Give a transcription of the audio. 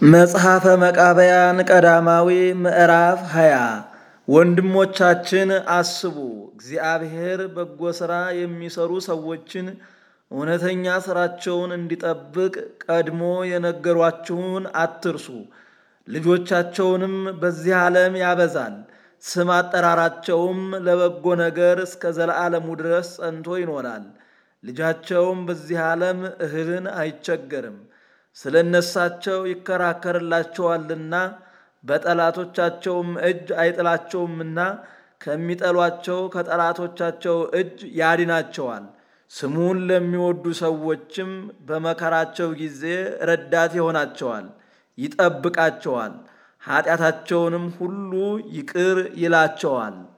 መጽሐፈ መቃብያን ቀዳማዊ ምዕራፍ ሃያ ወንድሞቻችን አስቡ፣ እግዚአብሔር በጎ ሥራ የሚሰሩ ሰዎችን እውነተኛ ሥራቸውን እንዲጠብቅ ቀድሞ የነገሯችሁን አትርሱ። ልጆቻቸውንም በዚህ ዓለም ያበዛል፣ ስም አጠራራቸውም ለበጎ ነገር እስከ ዘለዓለሙ ድረስ ጸንቶ ይኖራል። ልጃቸውም በዚህ ዓለም እህልን አይቸገርም፣ ስለ እነሳቸው ይከራከርላቸዋልና በጠላቶቻቸውም እጅ አይጥላቸውምና ከሚጠሏቸው ከጠላቶቻቸው እጅ ያድናቸዋል። ስሙን ለሚወዱ ሰዎችም በመከራቸው ጊዜ ረዳት ይሆናቸዋል፣ ይጠብቃቸዋል፣ ኃጢአታቸውንም ሁሉ ይቅር ይላቸዋል።